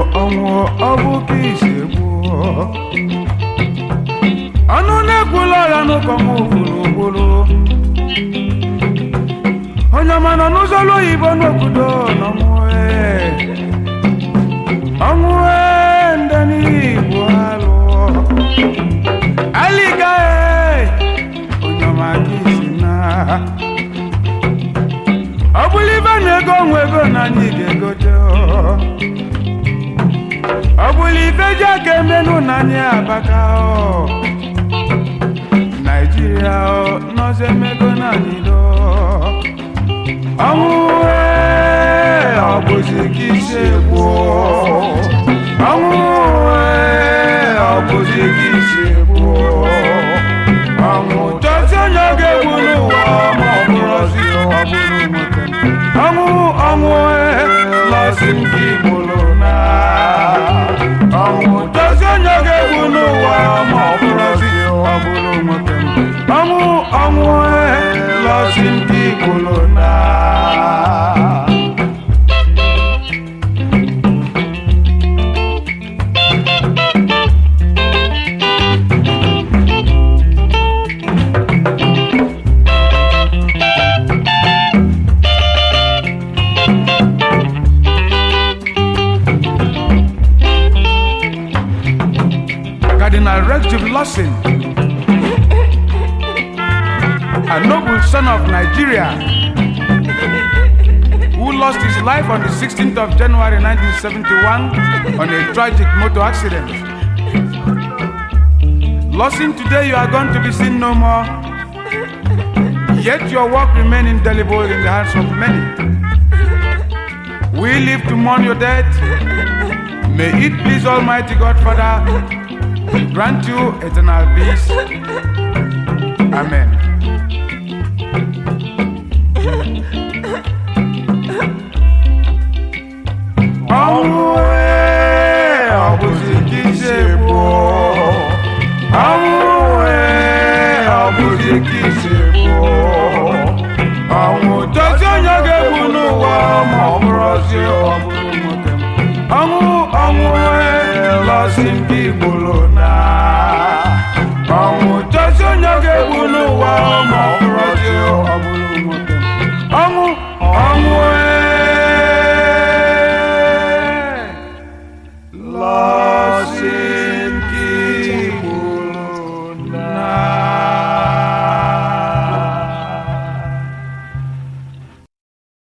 ọnwụ ọ bụ ka isi gbuo ọnụ na-ekwula ya n'ụkọ m gburugburu onye ọma nọ n'ụzọ ụlọ oyibo n'obodo n'ọnwụ ee. ọnwụ ee, ndị n'igbo alụ alịga ee, onye ọma ka isi na ọ bụrụ ibe na-ego onwe ego na anyị ga-egote ọ. ọ bụrụ ibe ji aka emenụ na anyị abaka ọ. naijiria ọ, nọzi emego na anyị dọ ọnwụ ee, ọ bụzi ka isi gwụọ ọnwụ ee, ọ bụzi ka isi gwụọ ọnwụ chọzi onye ga-egbu n'ụwa ma ọ bụrụzi ọ bụrụ nwoke ọnwụ ọnwụ ee, lọsi ndị gburu na ọnwụ chọzi onye ga-egbu n'ụwa ma ọ bụrụzi ọ bụrụ nwoke ọnwụ ọnwụ ee, lọsi ndị gburu na Cardinal Rective Lawson, a noble son of Nigeria, who lost his life on the 16th of January 1971 on a tragic motor accident. Lawson, today you are going to be seen no more, yet your work remains indelible in the hearts of many. We live to mourn your death. May it please Almighty God, Father, grant you eternal peace. Amen. ọnwụ ee, ọ bụzi ka isi gbuo ọnwụ ee, ọ bụzi ka isi gbuo ọnwụ dozi onye ga-egbu n'ụwa ma ọ bụrụzi ọ bụrụ nwoke ọnwụ ọnwụ ee, lọzi ndị gburu na